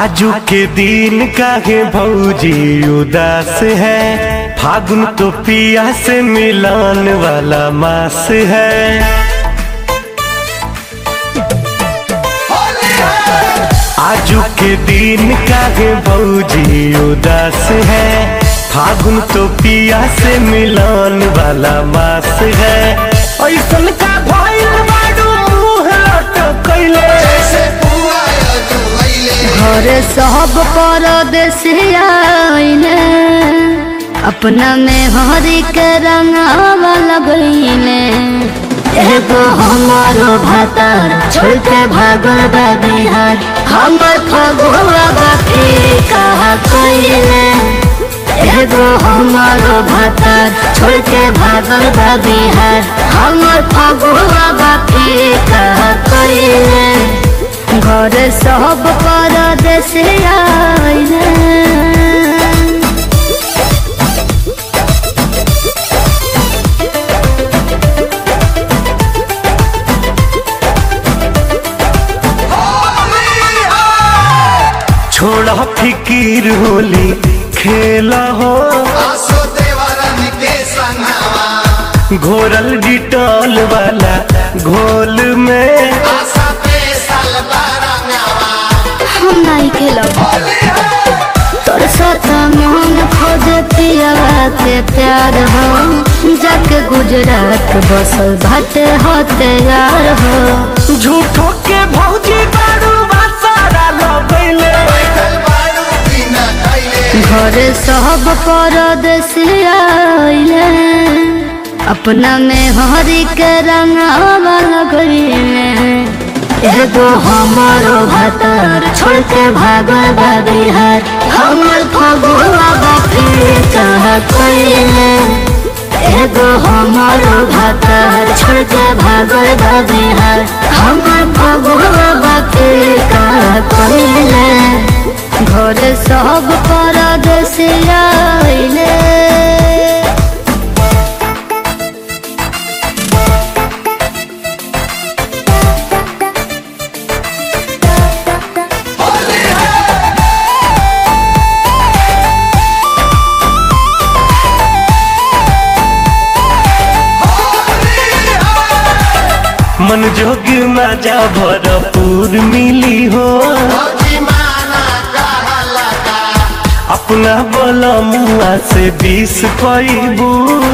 आजू के दिन काहे भौजी उदास है फागुन तो पिया से मिलान वाला मास है आजू के दिन काहे भौजी उदास है फागुन तो पिया से मिलान वाला मास है ऐसन का भइल बाडू मुंह लटकैले घर सब परदेसिया आइले अपना में हरी के रंगावा लगइले एगो हमारो भातार छोड़ के भागल बा बिहार हमर फगुआ बाकी कहा कइले एगो हमारो भातार छोड़ के भागल बा बिहार हमर फगुआ बाकी कहा कइले घर सब परदेश आइले छोड़ा फिकीर होली खेला हो घोरल डिटॉल वाला घोल में हम नहीं खेलब तोर साथ मन खोज पिया के प्यार हो जाके गुजरात बसल भटे होते यार हो झूठो के भौजी बारू बासारा लगैले घर सब परदेश आइले अपना में हरी के रंगावा लगइले एगो हमारो भातार छोड़ के भागल बा बिहार हमर फगुआ बाकी कहा कइले एगो हमारो भातार छोड़ के भागल बा बिहार हमर फगुआ बाकी कहा कइले घर सब परदेश आइले मन जोग मजा भरपूर मिली हो अपना बोला मुआ से बीस पैबू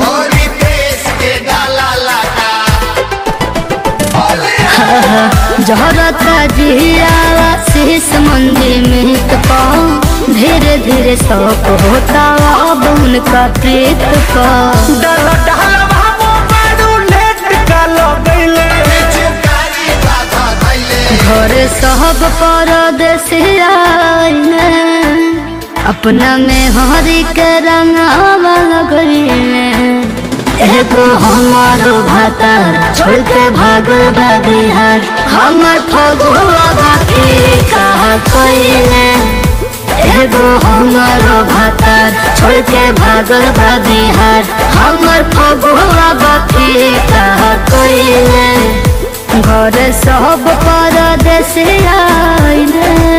जहरता जिया शीश मंदिर में पाओ धीरे धीरे शौक होता अब उनका प्रीत का डल डल भावो बारू लेट का लगैले घर सब परदेश आइले अपना में हरी के रंगावा लगइले एगो हमारो भातार छोड़ के भागल बा बिहार हमर फगुआ बाकी कहा कइले एगो हमारो भातार छोड़ के भागल बा बिहार हमर फगुआ बाकी कहा कइले घर सब परदेश आइले